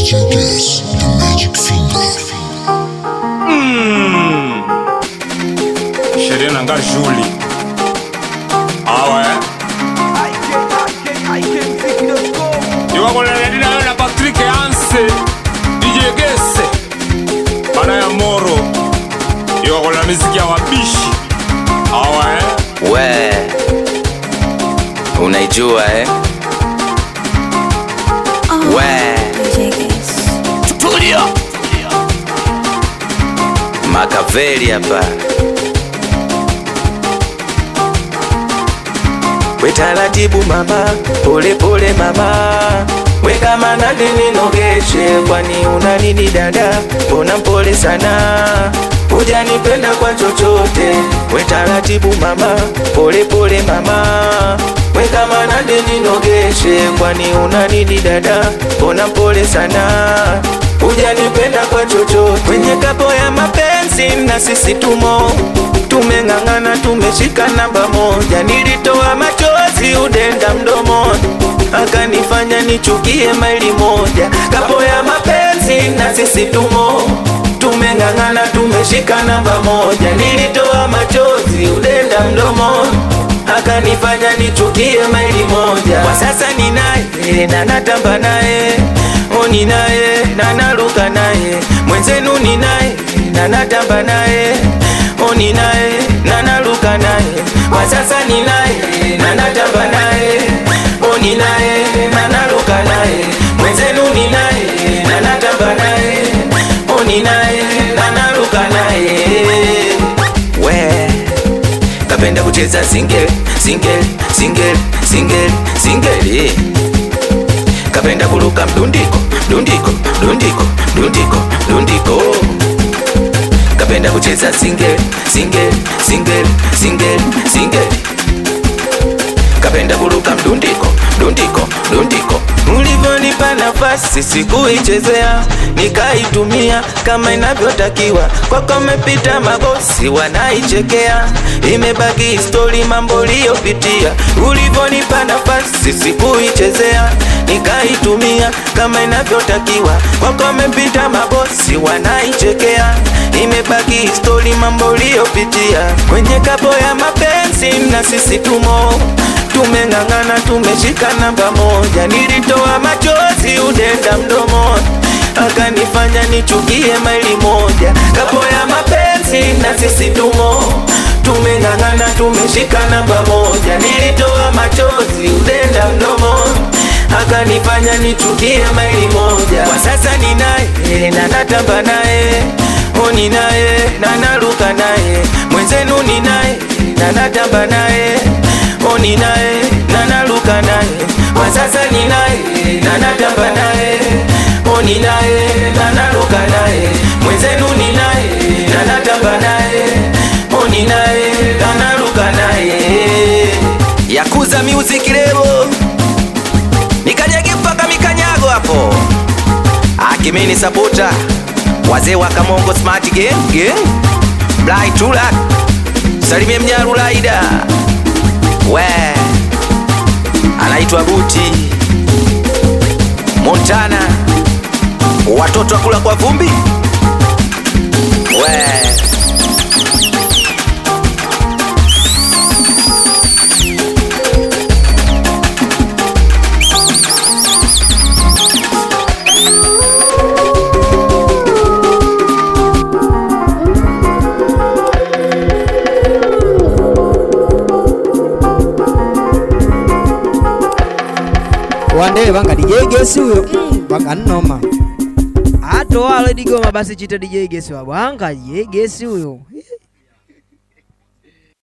DJ Guess, the magic finger. sheria nanga juli awe iwakoleledinayo na patrik anse dj gese bana ya moro iwakolela miziki ya wabishi awe we unaijua eh? we Tulia. makaveli hapa we taratibu mama pole pole mama we kama nani ninogeshe kwani una nini dada mbona mpole sana hujanipenda kwa chochote we taratibu mama pole pole mama we kama nani ninogeshe kwani una nini dada mbona mpole sana hujanipenda kwa chochote kwenye kapo ya mapenzi na sisi tumo tumeng'ang'ana tumeshika namba moja nilitoa machozi udenda mdomoni akanifanya nichukie maili moja kapo ya mapenzi na sisi tumo tumeng'ang'ana tumeshika namba moja nilitoa machozi udenda mdomoni akanifanya nichukie maili moja kwa sasa ninaye na natamba naye o ninaye na naruka naye mwenzenu ninaye na natamba naye o ninaye na naruka naye kwa sasa ninaye na natamba naye o ninaye na naruka naye mwenzenu ninaye na natamba naye o ninaye na naruka naye we kapenda kucheza single single single single single kapenda kuruka mdundiko dundiko dundiko dundiko dundiko kapenda kucheza single single single single single kapenda kuruka mdundiko dundiko dundiko ulivyonipa nafasi sikuichezea nikaitumia kama inavyotakiwa kwako mepita mabosi wanaichekea imebaki histori mambo liyopitia ulivyonipa nafasi sikuichezea nikaitumia kama inavyotakiwa kwako mepita mabosi wanaichekea imebaki histori mambo liyopitia kwenye kapo ya mapenzi na sisi tumo tumeng'ang'ana tumeshika namba moja nilitoa machozi udenda mdomoni akanifanya nichukie maili moja kapo ya mapenzi na sisi tumo tumeng'ang'ana tumeshika namba moja nilitoa machozi udenda mdomoni akanifanya nichukie maili moja kwa sasa ninaye na natamba naye o ninaye na naruka naye mwenzenu ninaye na natamba naye o ninaye na naruka naye kwa sasa ninaye na natamba naye o ninaye na naruka naye mwenzenu ninaye na natamba naye o ninaye na naruka naye yakuza music leo nikanyage mpaka mikanyago hapo akimini sapota wazee wa kamongo smart gang gang blai tulak salimie mnyarulaida we anaitwa buti montana watoto wakula kwa vumbi we wandee vanga DJ Gesi huyo vakanoma atowalo digoma basi chita DJ Gesi wabwanga DJ Gesi huyo